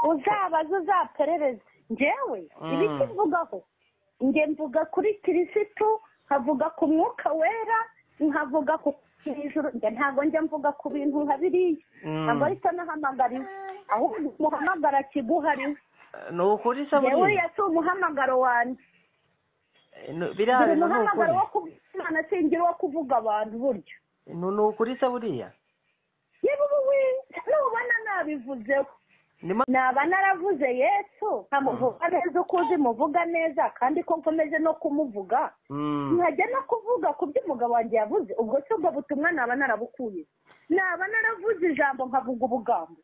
uzabaze uzaperereze ngewe ibi kivugaho nge mvuga kuri kirisitu nkavuga ku mwuka wera nkavuga ku ijuru nge ntabwo njya mvuga ku bintu nka biriya ntabwo ahita nahamagariwe ahubwo umuhamagara kiguhariwe ni ukuri saburi ngewe si umuhamagaro wanjye biriya buri bintu ni muhamagaro ukuri wo kuvuga imana singira uwo kuvuga abantu buryo Ni- ni ukuri saburiya yewe ubu we nubona nabivuzeho ni ma- naba naravuze yesu nkamuvuga neza uko uzi muvuga neza kandi ko nkomeje no kumuvuga Mm. nkajya no kuvuga ku byo umugabo wanjye yavuze ubwo se ubwo butumwa naba narabukuye naba naravuze ijambo nkavuga ubugambo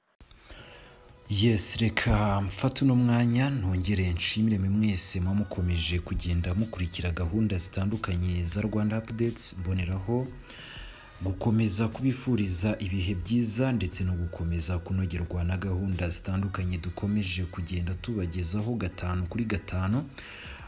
yesi reka mfate uno mwanya ntongere nshimire mwe mwese muba mukomeje kugenda mukurikira gahunda zitandukanye za rwanda apudetsi mboneraho gukomeza kubifuriza ibihe byiza ndetse no gukomeza kunogerwa na gahunda zitandukanye dukomeje kugenda tubagezaho gatanu kuri gatanu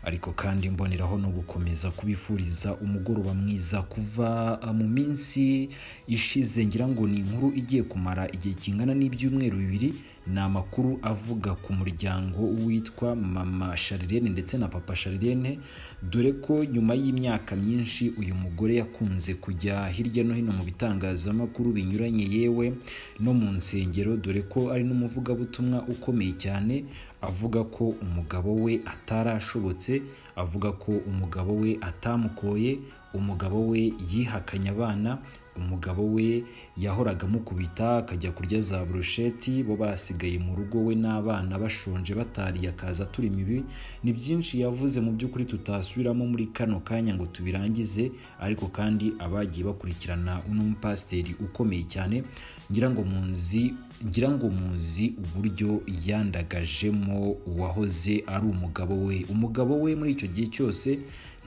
ariko kandi mboneraho no gukomeza kubifuriza umugoroba mwiza kuva uh, mu minsi ishize ngira ngo ni inkuru igiye kumara igihe kingana n'ibyumweru bibiri ni amakuru avuga ku muryango witwa mama sharirene ndetse na papa sharirene dore ko nyuma y'imyaka myinshi uyu mugore yakunze kujya hirya no hino mu bitangazamakuru binyuranye yewe no mu nsengero dore ko ari n'umuvugabutumwa ukomeye cyane avuga ko umugabo we atarashobotse avuga ko umugabo we atamukoye umugabo we yihakanye abana umugabo we yahoraga amukubita akajya kurya za burusheti bo basigaye mu rugo we n'abana bashonje batariye akaza turi mibi ni byinshi yavuze mu by'ukuri tutasubiramo muri kano kanya ngo tubirangize ariko kandi abagiye bakurikirana uno mupasiteri ukomeye cyane ngira ngo munzi ngira ngo muzi uburyo yandagajemo uwahoze ari umugabo we umugabo we muri icyo gihe cyose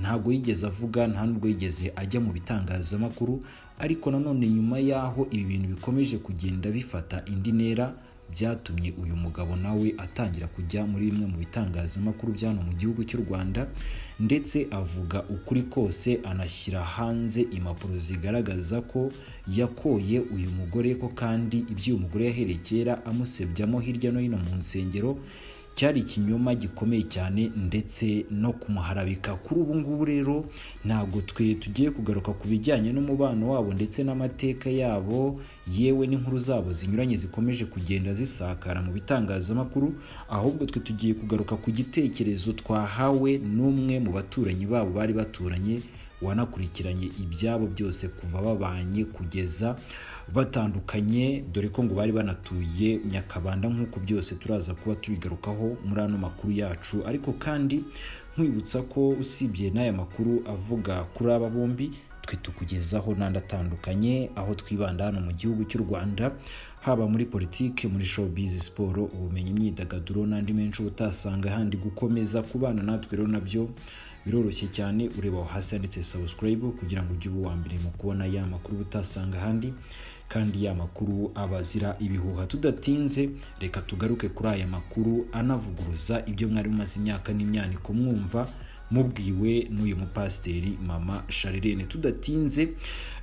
ntabwo yigeze avuga nta nubwo yigeze ajya mu bitangazamakuru ariko nanone nyuma y'aho ibi bintu bikomeje kugenda bifata indi ntera byatumye uyu mugabo nawe atangira kujya muri bimwe mu bitangazamakuru bya hano mu gihugu cy'u rwanda ndetse avuga ukuri kose anashyira hanze impapuro zigaragaza ko yakoye uyu mugore ko kandi ibyo uyu mugore yahereye kera amusebyamo hirya no hino mu nsengero cyari ikinyoma gikomeye cyane ndetse no kumuharabika kuri ubu ngubu rero ntabwo twe tugiye kugaruka ku bijyanye n'umubano wabo ndetse n'amateka yabo yewe n'inkuru zabo zinyuranye zikomeje kugenda zisakara mu bitangazamakuru ahubwo twe tugiye kugaruka ku gitekerezo twahawe n'umwe mu baturanyi babo bari baturanye wanakurikiranye ibyabo byose kuva babanye kugeza batandukanye dore ko ngo bari banatuye nyakabanda nk'uko byose turaza kuba tubigarukaho muri ano makuru yacu ariko kandi nkwibutsa ko usibye n'aya makuru avuga kuri aba bombi twe tukugezaho n'andi atandukanye aho twibanda hano mu gihugu cy'u rwanda haba muri politiki muri showbiz siporo ubumenyi imyidagaduro n'andi menshi uba utasanga ahandi gukomeza kubana natwe rero nabyo biroroshye cyane ureba aho hasi handitse subscribe kugira ngo ujye uba uwa mbere mu kubona ya makuru uba utasanga ahandi kandi ya makuru aba azira ibihuha tudatinze reka tugaruke kuri aya makuru anavuguruza ibyo mwari mumaze imyaka n'imyaniko mwumva mubwiwe n'uyu mupasiteri mama sharirene tudatinze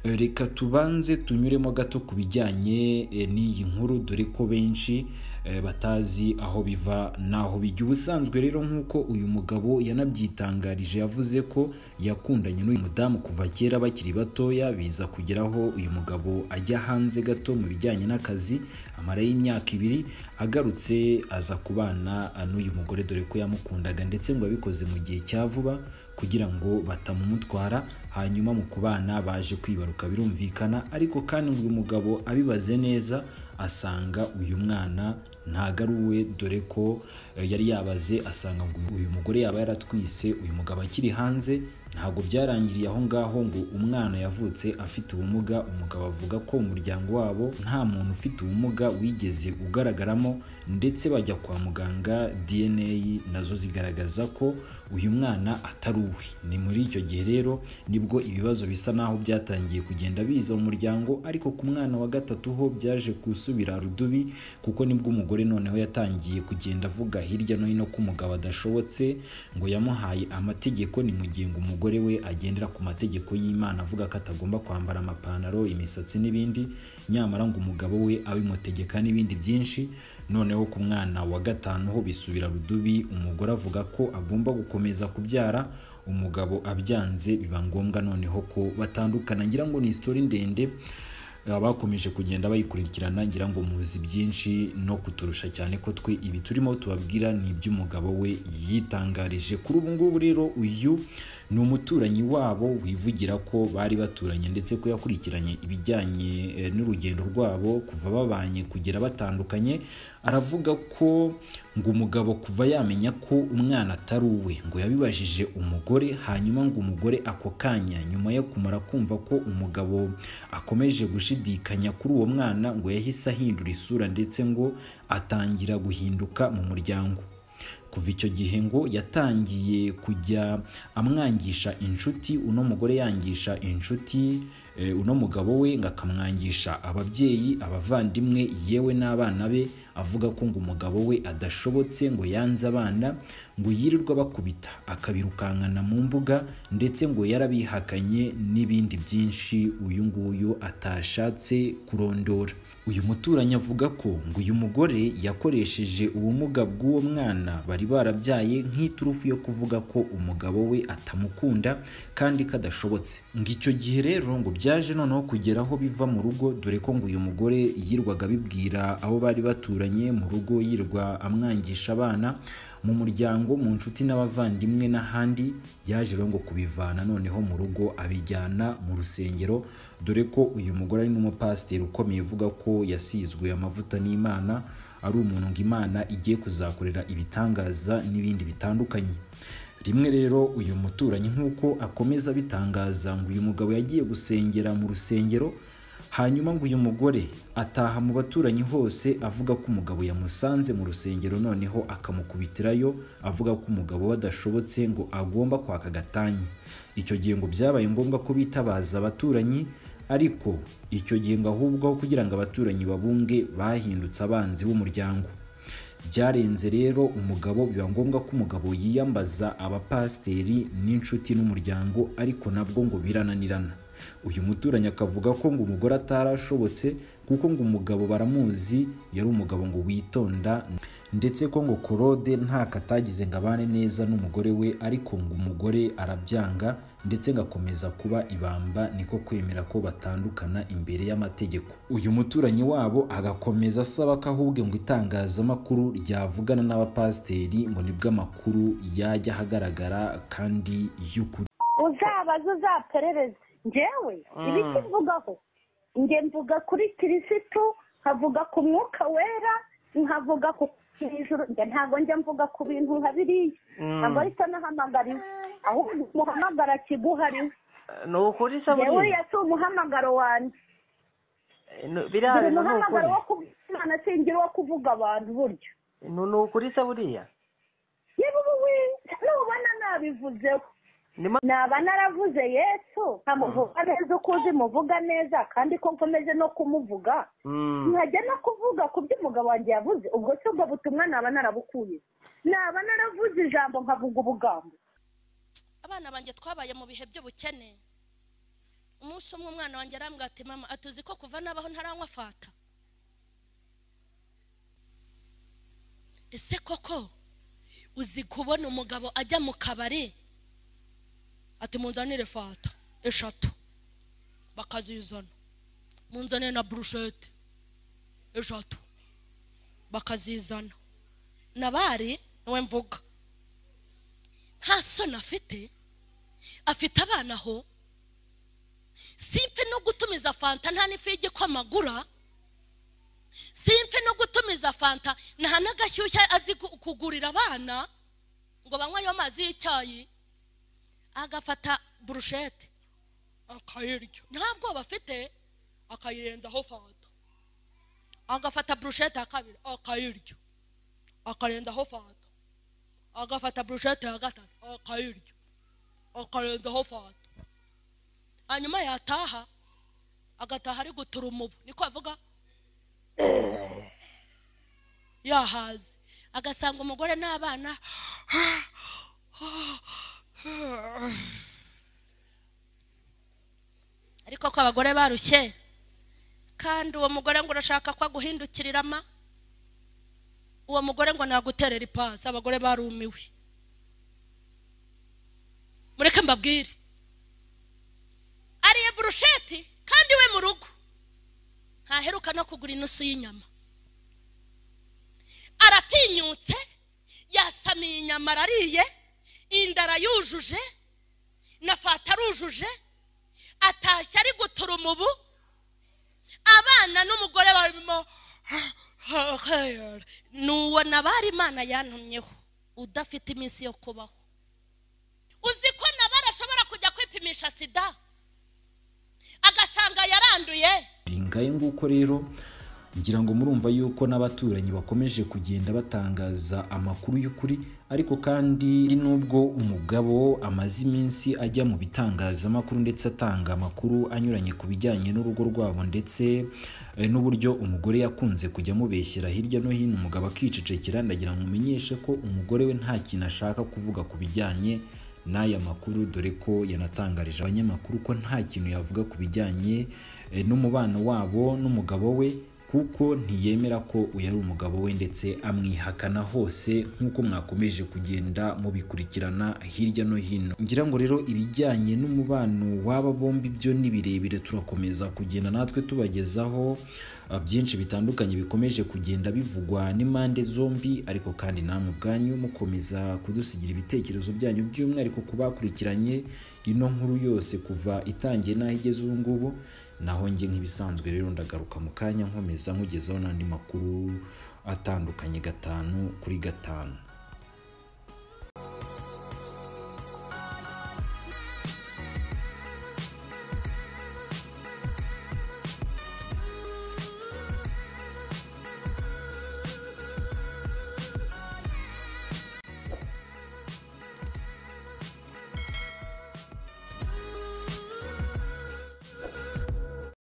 eh, reka tubanze tunyuremo gato ku bijyanye eh, n'iyi nkuru dore ko benshi eh, batazi aho biva n'aho bijya ubusanzwe rero nk'uko uyu mugabo yanabyitangarije yavuze ko yakundanye n'uyu mudamu kuva kera bakiri batoya biza kugeraho uyu mugabo ajya hanze gato mu bijyanye n'akazi amarayo imyaka ibiri agarutse aza kubana n'uyu mugore dore ko yamukundaga ndetse ngo yabikoze mu gihe cya vuba kugira ngo batamumutwara hanyuma mu kubana baje kwibaruka birumvikana ariko kandi ngo uyu mugabo abibaze neza asanga uyu mwana ntago ari uwe dore ko eh, yari yabaze asanga ngo uyu mugore yaba yaratwise uyu mugabo akiri hanze ntabwo byarangiriye aho ngaho ngo umwana yavutse afite ubumuga umugabo avuga ko umuryango wabo nta muntu ufite ubumuga wigeze ugaragaramo ndetse bajya kwa muganga dna nazo zigaragaza ko uyu mwana atari uwe ni muri icyo gihe rero nibwo ibibazo bisa naho byatangiye kugenda biza mu muryango ariko ku mwana wa gatatu ho byaje gusubira rudubi kuko nibwo umugore noneho yatangiye kugenda avuga hirya no hino ko umugabo adashobotse ngo yamuhaye amategeko ni mu gihe ngo umugore we agendera ku mategeko y'imana avuga ko atagomba kwambara amapantaro imisatsi n'ibindi nyamara ngo umugabo we abimutegeka n'ibindi byinshi noneho ku mwana wa gatanu ho bisubira rudubi umugore avuga ko agomba gukomeza kubyara umugabo abyanze biba ngombwa noneho ko batandukana ngira ngo ni isitori ndende eh, bakomeje kugenda bayikurikirana ngira ngo muzi byinshi no kuturusha cyane ko twe ibi turimo tubabwira ni iby'umugabo we yitangarije kuri ubu ngubu rero uyu ni umuturanyi wabo wivugira ko bari baturanye ndetse ko yakurikiranye ibijyanye eh, n'urugendo rwabo kuva babanye kugera batandukanye aravuga ko ngo umugabo kuva yamenya ko umwana atari uwe ngo yabibajije umugore hanyuma ngo umugore ako kanya nyuma yo kumara kumva ko umugabo akomeje gushidikanya kuri uwo mwana ngo yahise ahindura isura ndetse ngo atangira guhinduka mu muryango kuva icyo gihe ngo yatangiye kujya amwangisha inshuti uno mugore yangisha inshuti eh, uno mugabo we ngo akamwangisha ababyeyi abavandimwe yewe n'abana be avuga ko ngo umugabo we adashobotse ngo yanze abana ngo yirirwa bakubita akabirukankana mu mbuga ndetse ngo yarabihakanye n'ibindi byinshi uyu nguyu atashatse kurondora uyu muturanyi avuga ko ngo uyu mugore yakoresheje ubumuga bw'uwo mwana bari barabyaye nk'iturufu yo kuvuga ko umugabo we atamukunda kandi kadashobotse ngo icyo gihe rero ngo byaje noneho kugera aho biva mu rugo dore ko ngo uyu mugore yirwaga abibwira abo bari baturanye mu rugo yirwa amwangisha abana mu muryango mu nshuti n'abavandimwe n'ahandi yaje rero ngo kubivana noneho mu rugo abijyana mu rusengero dore ko uyu mugore ari n'umupasiteri ukomeye uvuga ko yasizwe amavuta n'imana ari umuntu ngo imana igiye kuzakorera ibitangaza n'ibindi bitandukanye rimwe rero uyu muturanyi nk'uko akomeza abitangaza ngo uyu mugabo yagiye gusengera mu rusengero hanyuma ngo uyu mugore ataha mu baturanyi hose avuga ko umugabo yamusanze mu rusengero noneho akamukubitirayo avuga ko umugabo we adashobotse ngo agomba kwaka agatanyi icyo gihe ngo byabaye ngombwa ko bitabaza abaturanyi ariko icyo gihe ngo ahubwo aho kugira ngo abaturanyi babunge bahindutse abanzi b'umuryango byarenze rero umugabo biba ngombwa ko umugabo yiyambaza abapasiteri n'inshuti n'umuryango ariko nabwo ngo birananirana uyu muturanyi akavuga ko ngo umugore atarashobotse kuko ngo umugabo baramuzi yari umugabo ngo witonda ndetse ko ngo korode nta katagize ngo abane neza n'umugore we ariko ngo umugore arabyanga ndetse ngakomeza kuba ibamba niko kwemera ko batandukana imbere y'amategeko uyu muturanyi wabo agakomeza asaba ko ahubwe ngo itangazamakuru ryavugana n'abapasiteri ngo nibwo amakuru yajya ahagaragara kandi y'ukuri uzabaze uzaperereze njyewe ibi Mm. kivugaho njye mvuga kuri kirisitu nkavuga ku mwuka wera nkavuga ku ijuru njye ntabwo njya mvuga ku bintu nka biriya Mm. ntabwo ahita nahamagariwe ahubwo umuhamagara kiguhariwe ni ukuri se yewe buriya yasi umuhamagaro wanjye No- buri birahari no ni muhamagaro ukuri wo kubwimana singira uwo kuvuga abantu buryo No- ni ukuri se buriya yewe ubu we nubona nabivuzeho ni ma- naba naravuze yesu nkamuvuga neza uko uzi muvuga neza kandi ko nkomeje no kumuvuga Mm. nkajya no kuvuga ku byo umugabo wanjye yavuze ubwo si ubwo butumwa naba narabukuye naba naravuze ijambo nkavuga ubugambo abana banjye twabaye mu bihe by'ubukene umunsi umwe umwana wanjye arambwira ati mama atuzi ko kuva nabaho ntaranywa fata ese koko uzi kubona umugabo ajya mu kabari ati munzanire fata eshatu bakazizana munzanire na burushete eshatu bakazizana nabari niwe mvuga nta soni afite afite abana aho simfe no gutumiza fanta nta n'ifu y'igikoma agura simfe no gutumiza fanta nta n'agashyushya azi gu- kugurira abana ngo banywe ayo mazi y'icyayi agafata burushete akayirya nta bwoba afite akayirenzaho fanta agafata burushete ya kabiri akayirya akarenzaho fanta agafata burushete ya gatatu akayirya akarenzaho fanta hanyuma yataha agataha ari gutura umubu niko avuga yahaze agasanga umugore n'abana ariko ko abagore barushye kandi uwo mugore ngo urashaka ko aguhindukirira ama uwo mugore ngo naguterera ipasi abagore barumiwe mureke mbabwire ariye burusheti kandi we mu rugo ntaheruka no kugura inusu y'inyama aratinyutse yasamiye inyama arariye inda arayujuje na fata arujuje atashye ari gutura umubu abana n'umugore barimo ni uwo nabara imana yantumyeho udafite iminsi yo kubaho uzi ko nabara ashobora kujya kwipimisha sida agasanga yaranduye ngahe nguko rero ngira ngo murumva yuko n'abaturanyi bakomeje kugenda batangaza amakuru y'ukuri ariko kandi n'ubwo umugabo amaze iminsi ajya mu bitangazamakuru ndetse atanga amakuru anyuranye ku bijyanye n'urugo rwabo ndetse eh, n'uburyo umugore yakunze kujya amubeshyera hirya no hino umugabo akicecekera ndagira ngo umenyeshe ko umugore we nta kintu ashaka kuvuga ku bijyanye n'aya makuru dore ko yanatangarije abanyamakuru ko nta kintu yavuga ku bijyanye eh, n'umubano wabo n'umugabo we kuko ntiyemera ko uyu ari umugabo we ndetse amwihakana hose nk'uko mwakomeje kugenda mubikurikirana hirya no hino ngira ngo rero ibijyanye n'umubano w'aba bombi byo ni birebire turakomeza kugenda natwe tubagezaho ah, byinshi bitandukanye bikomeje kugenda bivugwa n'impande zombi ariko kandi namwe ubwanyu mukomeza kudusigira ibitekerezo byanyu by'umwihariko ku bakurikiranye ino nkuru yose kuva itangiye n'aho igeze ubu ngubu naho njye nk'ibisanzwe rero ndagaruka mu kanya nkomeza nkugezaho n'andi makuru atandukanye gatanu kuri gatanu